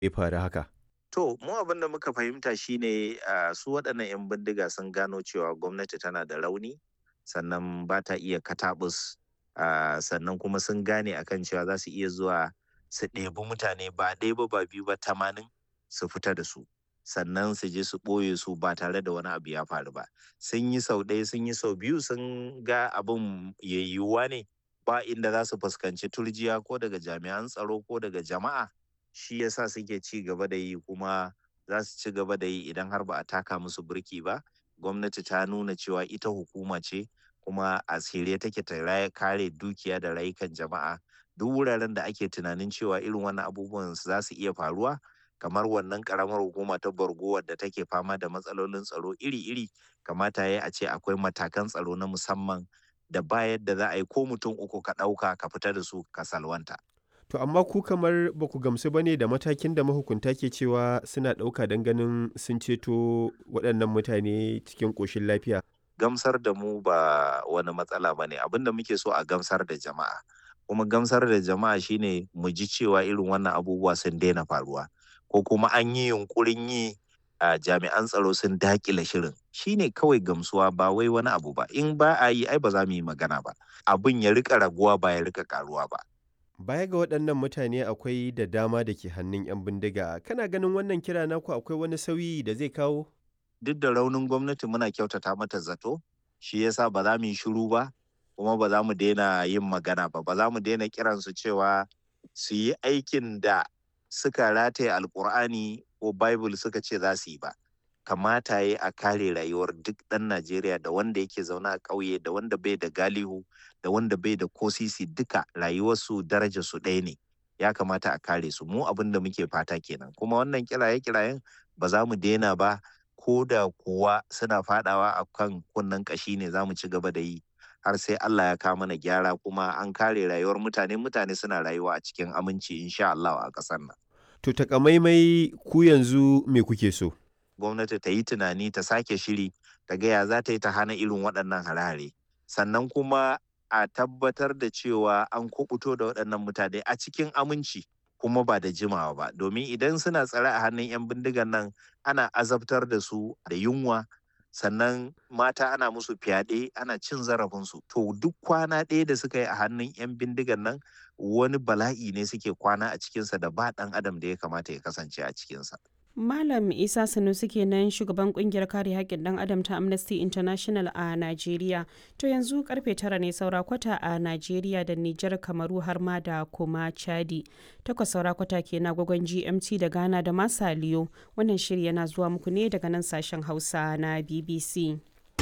ya faru haka? To, mu abin da muka fahimta shine uh, su waɗannan 'yan bindiga sun gano cewa gwamnati tana da rauni sannan ba ta iya katabus uh, sannan kuma sun gane akan cewa za su iya zuwa su ɗebi mutane ba ɗaya ba ba biyu ba tamanin su fita da su sannan su je su ɓoye su ba tare da wani abu ya faru ba sun yi sau ɗaya sun yi sau biyu sun ga abin yayyuwa ne ba inda za su fuskanci turjiya ko daga jami'an tsaro ko daga jama'a shi yasa suke ci gaba da yi kuma za su ci gaba da yi idan har ba a taka musu birki ba gwamnati ta nuna cewa ita hukuma ce kuma a tsire take ta kare dukiya da rayukan jama'a duk wuraren da ake tunanin cewa irin wannan abubuwan za su iya faruwa kamar wannan karamar hukuma ta borgo wadda take fama da matsalolin tsaro iri-iri kamata ya a ce akwai matakan tsaro na musamman da bayar da za a yi ko mutum uku ka ɗauka ka fita da su ka salwanta. To amma ku kamar ba ku gamsu ba ne da matakin da mahukunta ke cewa suna ɗauka don ganin sun ceto waɗannan mutane cikin ƙoshin lafiya. Gamsar da mu ba wani matsala ba ne abin da muke so a gamsar da jama'a. Kuma gamsar da jama'a shine mu ji cewa irin wannan abubuwa sun daina faruwa. Ko kuma an yi yunkurin yi a jami'an tsaro sun dakile shirin shine kawai gamsuwa ba wai wani abu ba in ba a yi ai ba za mu yi magana ba abin ya rika raguwa ba ya rika karuwa ba Baya ga waɗannan mutane akwai da dama da ke hannun 'yan bindiga. Kana ganin wannan kira naku akwai wani sauyi da zai kawo? Duk da raunin gwamnati muna kyautata mata zato, shi yasa ba za mu yi shiru ba, kuma ba za mu daina yin magana ba, ba za mu daina kiransu cewa su yi aikin da suka rataye alkur'ani ko Bible suka ce za su yi ba. Kamata ya a kare rayuwar duk ɗan Najeriya da wanda yake zaune a ƙauye da wanda bai da galihu da wanda bai da kosisi duka rayuwarsu daraja su ɗaya ne ya kamata a kare su mu abin da muke fata kenan kuma wannan kiraye kirayen ba za mu daina ba ko da kuwa suna fadawa a kan kunnen kashi ne za mu ci gaba da yi har sai Allah ya kawo mana gyara kuma an kare rayuwar mutane mutane suna rayuwa a cikin aminci insha Allah a ƙasar nan. To takamaimai ku yanzu me kuke so? Gwamnati ta yi tunani ta sake shiri ta gaya za ta yi ta hana irin waɗannan hare-hare sannan kuma a tabbatar da cewa an kubuto da waɗannan mutane a cikin aminci kuma ba da jimawa ba domin idan suna tsare a hannun 'yan bindigan nan ana azabtar da su da yunwa sannan mata ana musu fyaɗe ana cin zarafinsu to duk kwana ɗaya da suka yi a hannun 'yan bindigan nan wani bala'i ne suke kwana a cikinsa da ba ɗan adam da ya kamata ya kasance a cikinsa. Malam Isa Sanusi kenan shugaban kungiyar kare haƙƙin ɗan adam ta Amnesty International a Najeriya. To yanzu karfe tara ne saura kwata a Najeriya da Nijar Kamaru har ma da kuma Chadi. Takwas saura kwata ke na gwagwan GMT da Ghana da Masaliyo. Wannan shiri yana zuwa muku ne daga nan sashen Hausa na BBC.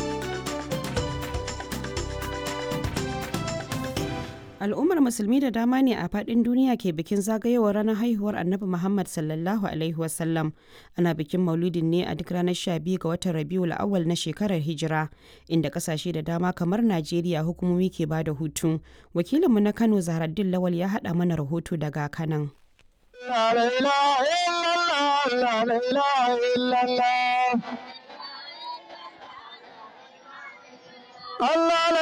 al'ummar musulmi da dama ne a fadin duniya ke bikin zagayowar ranar haihuwar annabi muhammad sallallahu alaihi wasallam ana bikin maulidin ne a duk ranar 12 ga watan rabiul awal na shekarar hijira inda kasashe da dama kamar najeriya hukumomi ke ba da hutu wakilinmu na kano zaharaddin lawal ya haɗa mana rahoto daga kanan Allah la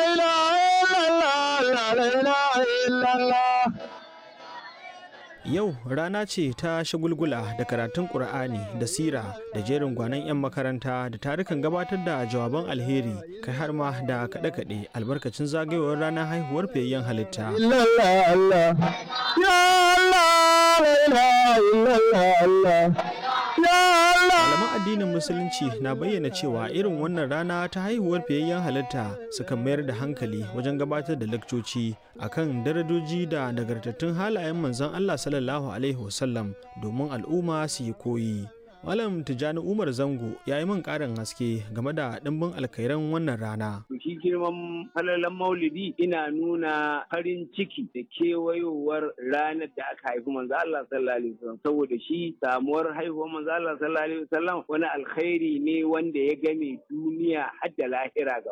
ilaha illallah Yau rana ce ta shagulgula da karatun Ƙur'ani da sira da jerin gwanon 'yan makaranta da tarukan gabatar da jawaban alheri kai har ma da kaɗe-kaɗe albarkacin zagayowar ranar haihuwar fiyayyen halitta. Malaman addinin Musulunci na bayyana cewa irin wannan rana ta haihuwar fiyayyen halitta sukan mayar da hankali wajen gabatar da lakcoci akan darajoji da nagartattun halayen manzon Allah sallallahu Alaihi wasallam domin al'umma su yi koyi. Malam Tijjani Umar Zango ya yi min ƙarin haske game da ɗimbin alkairan wannan rana. Shi girman falalan maulidi ina nuna farin ciki da kewayowar ranar da aka haifi manzo Allah sallallahu alaihi wasallam saboda shi samuwar haihuwar manzo Allah sallallahu alaihi wasallam wani alkhairi ne wanda ya game duniya har da lahira gaba